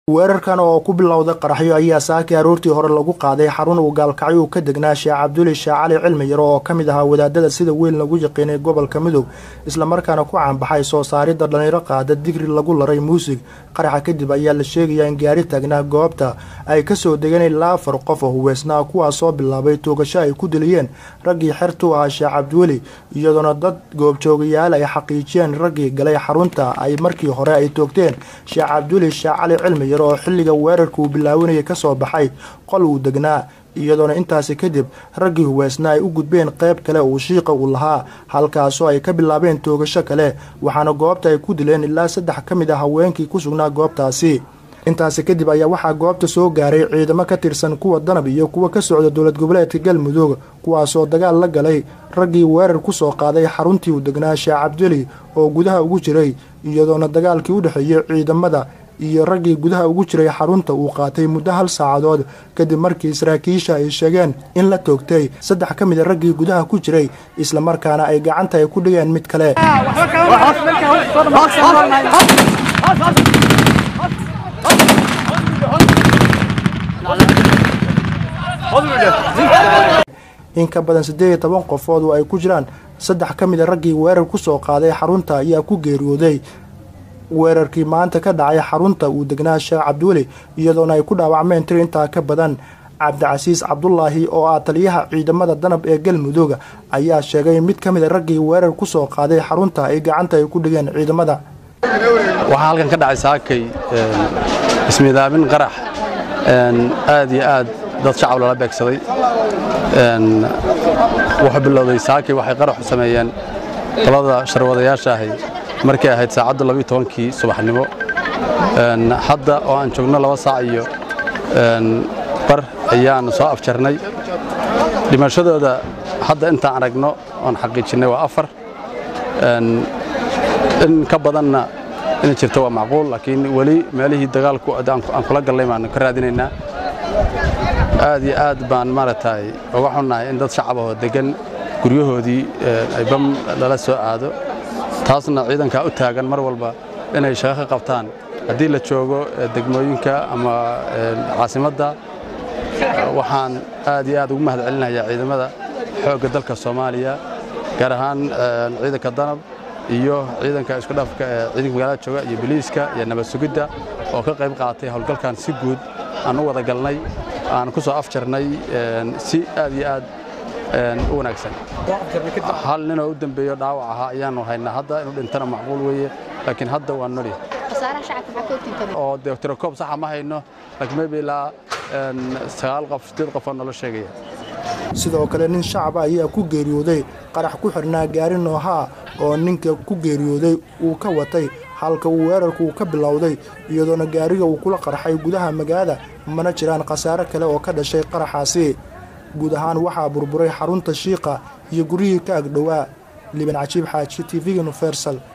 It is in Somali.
weerarkan oo ku bilowday qaraxyo ayaa saakii aroortii hore lagu qaaday xarun uu gaalkacyo ka degnaa sheekh cabduli sheekh cali cilmi yaro oo ka mid ahaa wadaadada sida weyn lagu yaqiinay gobolka midoob islamarkaana ku caanbaxay soo saaridda dhallinyaro qaada digri lagu laray muusig qaraxa kadib ayaa la sheegayaa in gaari taagnaa goobta ay kasoo degeen ilaa afar qof oo huweysnaa kuwaas soo bilaabay toogasho ay ku diliyeen raggii xertu ahaa sheekh cabdiweli iyadoona dad goobjoogayaal ay xaqiijiyeen raggii galay xarunta ay markii hore ay toogteen sheekh cabdiweli sheekh cali cilmi yaro oo xilliga weerarka uu bilaawanayay kasoo baxay qol uu degnaa iyadoona intaasi kadib raggii huweysna ay u gudbeen qayb kale uu shiiqa uu lahaa halkaasoo ay ka bilaabeen toogasho kale waxaana goobta ay ku dileen ilaa saddex ka mid ah haweenkii ku sugnaa goobtaasi intaasi kadib ayaa waxaa goobta soo gaaray ciidamo ka tirsan kuwa danab iyo kuwa ka socda dowlad goboleedka galmudug kuwaasoo dagaal la galay raggii weerar kusoo qaaday xaruntii uu degnaa sheekh cabdili oo gudaha ugu jiray iyadoona dagaalkii u dhexeeyey ciidamada iyo raggii gudaha ugu jiray xarunta uu qaatay muddo hal saacadood kadib markii saraakiisha ay sheegeen in la toogtay saddex ka mid a raggii gudaha ku jiray islamarkaana ay gacanta ay ku dhigeen mid kale in ka badan siddeed iyo toban qofood oo ay ku jiraan saddex ka mid a raggii weerar kusoo qaaday xarunta ayaa ku geeriyooday weerarkii maanta ka dhacay xarunta uu degnaa sheekh cabdiweli iyadoona ay ku dhaawacmeen tir intaa ka badan cabdicasiis cabdulaahi oo ah taliyaha ciidamada danab ee galmudug ayaa sheegay mid ka mid a raggii weerar kusoo qaaday xarunta ay gacanta ay ku dhigeen ciidamada waxaa halkan ka dhacay saakay ismiidaamin qarax aad iyo aad dad shacab lala beegsaday wuxuu bilowday saakay waxay qaraxu sameeyeen qolada sharwadayaasha ahay markay ahayd saacadda labiyo tobankii subaxnimo hadda oo aan joogno laba saac iyo bar ayaanu soo afjarnay dhimashadooda hadda intaan aragno oon xaqiijinnay waa afar in ka badanna inay jirto waa macquul laakiin weli meelihii dagaalku aan kula gallay baanu ka raadinaynaa aad iyo aad baan maaragtay uga xunnahay in dad shacab ahoo deggan guryahoodii ay bam lala soo aado taasna ciidankaa u taagan mar walba inay shaqo ka qabtaan haddii la joogo degmooyinka ama caasimadda waxaan aad iyo aad ugu mahad celinayaa ciidamada xoogga dalka soomaaliya gaar ahaan ciidanka danab iyo ciidanka isku dhafka ee ciidanka magaalada jooga iyo biliiska iyo nabad sugidda oo ka qayb qaatay howlgalkan si guud aan u wada galnay aan ku soo afjarnay si aad iyo aad u wanaagsan hal ninoo u dambeeyo dhaawac ahaa ayaanu haynaa hadda inuu dhintana macquul weeye laakiin hadda waa noli oo dee tirakoob saxa ma hayno laakiin maybe ilaa sagaal qof sideed qofoo nolo sheegaya sidoo kale nin shacaba ayaa ku geeriyooday qarax ku xidhnaa gaari noohaa oo ninka ku geeriyooday uu ka watay halka uu weerarku uu ka bilowday iyadoona gaariga uu kula qarxay gudaha magaalada mana jiraan khasaare kale oo ka dhashay qaraxaasi guud ahaan waxaa burburay xarunta shiiqa iyo guryihii ka agdhowaa liban cajiib xaaji tv-ga universal